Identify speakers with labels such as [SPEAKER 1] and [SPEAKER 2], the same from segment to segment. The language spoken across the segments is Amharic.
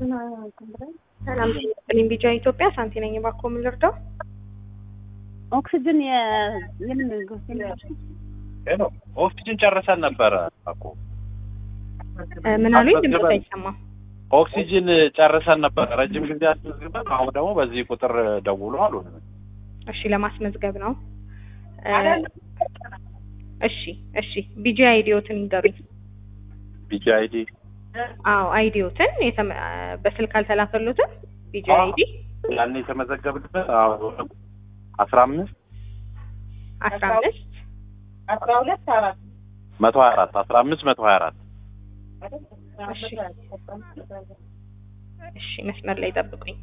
[SPEAKER 1] ሰላም ጤና ቢጃ ኢትዮጵያ ሳንቲ ነኝ። እባክዎ ምን ልርዳው?
[SPEAKER 2] ኦክሲጅን የምን
[SPEAKER 3] ሄሎ ኦክሲጅን ጨርሰን ነበረ እኮ
[SPEAKER 1] ምን አሉኝ? ድምፅ አይሰማም።
[SPEAKER 3] ኦክሲጅን ጨርሰን ነበረ ረጅም ጊዜ አስመዝግበን፣ አሁን ደግሞ በዚህ ቁጥር ደውሎ አሉ።
[SPEAKER 1] እሺ ለማስመዝገብ ነው። እሺ እሺ ቢጂ አይዲዮትን ይንገሩኝ።
[SPEAKER 3] ቢጂ አይዲ
[SPEAKER 1] አዎ አይዲዮትን የተመ- በስልክ አልተላከሉትም። ቢጂ አይዲ
[SPEAKER 3] ያን የተመዘገብንበት አስራ አምስት
[SPEAKER 1] አስራ አምስት
[SPEAKER 2] አስራ ሁለት አራት
[SPEAKER 3] መቶ ሀያ አራት አስራ አምስት መቶ ሀያ አራት
[SPEAKER 1] እሺ እሺ መስመር ላይ ጠብቁኝ።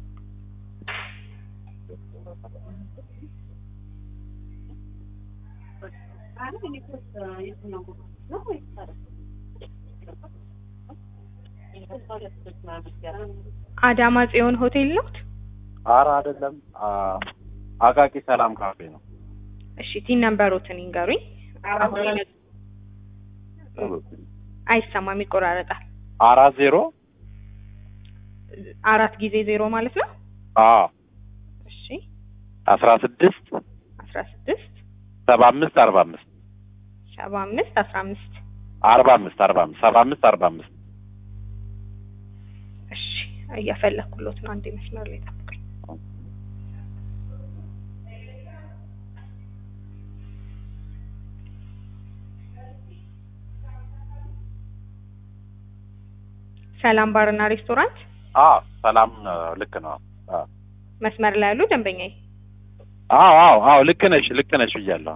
[SPEAKER 1] አዳማ ጽዮን ሆቴል ነውት?
[SPEAKER 3] አረ አይደለም አቃቂ ሰላም ካፌ ነው።
[SPEAKER 1] እሺ ቲን ነምበሮትን ይንገሩኝ። አሁን ይነ- አይሰማም፣ ይቆራረጣል።
[SPEAKER 3] አራት ዜሮ
[SPEAKER 1] አራት ጊዜ ዜሮ ማለት ነው።
[SPEAKER 3] አዎ
[SPEAKER 1] እሺ
[SPEAKER 3] አስራ ስድስት
[SPEAKER 1] አስራ ስድስት
[SPEAKER 3] ሰባ አምስት አርባ አምስት
[SPEAKER 1] ሰባ አምስት አስራ አምስት
[SPEAKER 3] አርባ አምስት አርባ አምስት ሰባ አምስት አርባ አምስት
[SPEAKER 1] እሺ እያፈለኩሎት ነው። አንዴ መስመር ላይ ጠብቁኝ። ሰላም ባርና ሬስቶራንት
[SPEAKER 3] አዎ ሰላም ነው፣ ልክ ነው። አዎ
[SPEAKER 1] መስመር ላይ ያሉ ደንበኛዬ
[SPEAKER 3] አዎ አዎ አዎ ልክ ነሽ ልክ ነሽ ብያለሁ።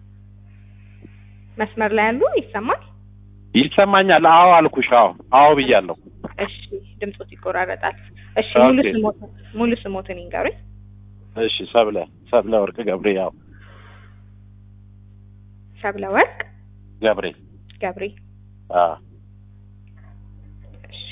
[SPEAKER 1] መስመር ላይ ያሉ ይሰማል?
[SPEAKER 3] ይሰማኛል። አዎ አልኩሽ። አዎ አዎ ብያለሁ።
[SPEAKER 1] እሺ ድምፆት ይቆራረጣል። እሺ ሙሉ
[SPEAKER 3] ኦኬ።
[SPEAKER 1] ስሞትን ሙሉ ስሞትን ይንገሩኝ።
[SPEAKER 3] እሺ ሰብለ ሰብለ ወርቅ ገብሬ ያው
[SPEAKER 1] ሰብለ ወርቅ
[SPEAKER 3] ገብሬ
[SPEAKER 1] ገብሬ።
[SPEAKER 3] አ
[SPEAKER 1] እሺ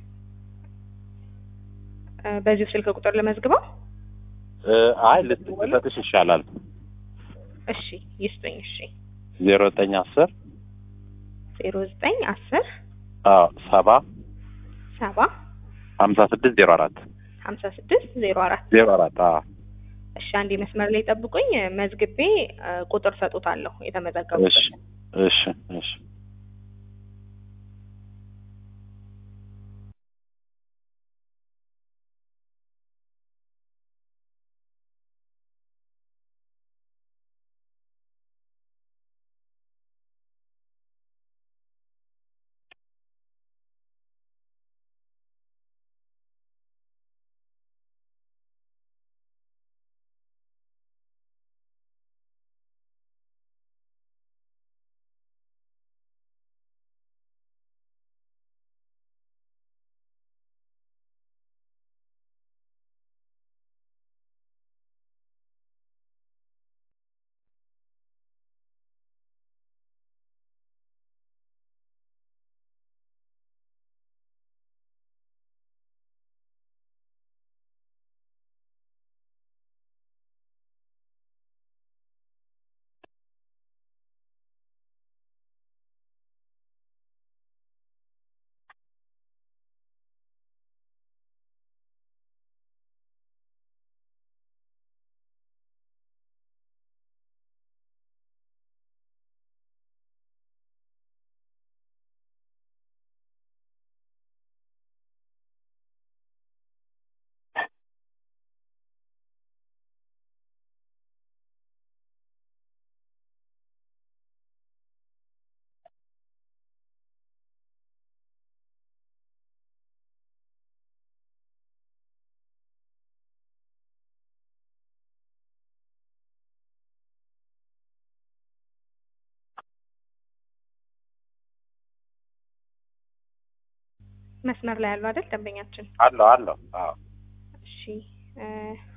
[SPEAKER 1] እ በዚሁ ስልክ ቁጥር ለመዝግበው።
[SPEAKER 3] እ አይ ልት- ልሰጥሽ ይሻላል።
[SPEAKER 1] እሺ ይስጡኝ። እሺ
[SPEAKER 3] ዜሮ ዘጠኝ አስር
[SPEAKER 1] ዜሮ ዘጠኝ አስር
[SPEAKER 3] አዎ ሰባ
[SPEAKER 1] ሰባ
[SPEAKER 3] ሀምሳ ስድስት ዜሮ አራት
[SPEAKER 1] ሀምሳ ስድስት ዜሮ አራት
[SPEAKER 3] ዜሮ አራት አዎ
[SPEAKER 1] እሺ አንዴ መስመር ላይ ጠብቁኝ። መዝግቤ እ ቁጥር ሰጡታለሁ የተመዘገቡበት።
[SPEAKER 3] እሺ እሺ እሺ
[SPEAKER 1] መስመር ላይ ያሉ አይደል ደንበኛችን?
[SPEAKER 3] አለው አለው አዎ
[SPEAKER 1] እሺ እ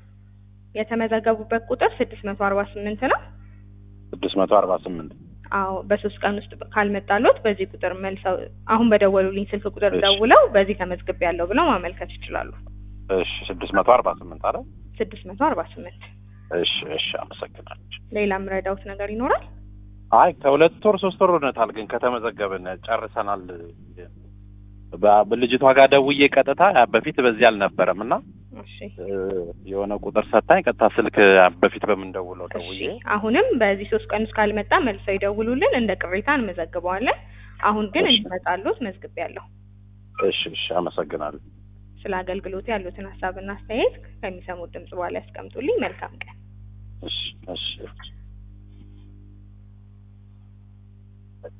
[SPEAKER 1] የተመዘገቡበት ቁጥር ስድስት መቶ አርባ ስምንት ነው።
[SPEAKER 3] ስድስት መቶ አርባ ስምንት
[SPEAKER 1] አዎ በሶስት ቀን ውስጥ ካልመጣሎት በዚህ ቁጥር መልሰው አሁን በደወሉልኝ ስልክ ቁጥር
[SPEAKER 3] እሺ።
[SPEAKER 1] ደውለው በዚህ ተመዝግቤ ያለው ብለው ማመልከት ይችላሉ።
[SPEAKER 3] እሺ ስድስት መቶ አርባ ስምንት አለ
[SPEAKER 1] ስድስት መቶ አርባ ስምንት
[SPEAKER 3] እሺ እሺ አመሰግናለሁ።
[SPEAKER 1] ሌላ የምረዳውት ነገር ይኖራል?
[SPEAKER 3] አይ ከሁለት ወር ሶስት ወር ሆነታል፣ ግን ከተመዘገብን ጨርሰናል። በ- ልጅቷ ጋር ደውዬ ቀጥታ በፊት በዚህ አልነበረም እና
[SPEAKER 1] እሺ
[SPEAKER 3] እ፣ የሆነ ቁጥር ሰታኝ ቀጥታ ስልክ በፊት በምንደውለው
[SPEAKER 1] እሺ
[SPEAKER 3] ደውዬ
[SPEAKER 1] አሁንም በዚህ ሶስት ቀን ውስጥ ካልመጣ መልሰው ይደውሉልን፣ እንደ ቅሬታ እንመዘግበዋለን። አሁን ግን
[SPEAKER 3] እሺ።
[SPEAKER 1] እንዲመጣሉት መዝግቤያለሁ።
[SPEAKER 3] እሺ እሺ አመሰግናለሁ
[SPEAKER 1] ስለ አገልግሎቱ ያሉትን ሀሳብና አስተያየት ከሚሰሙት ድምጽ በኋላ ያስቀምጡልኝ። መልካም ቀን።
[SPEAKER 3] እሺ እሺ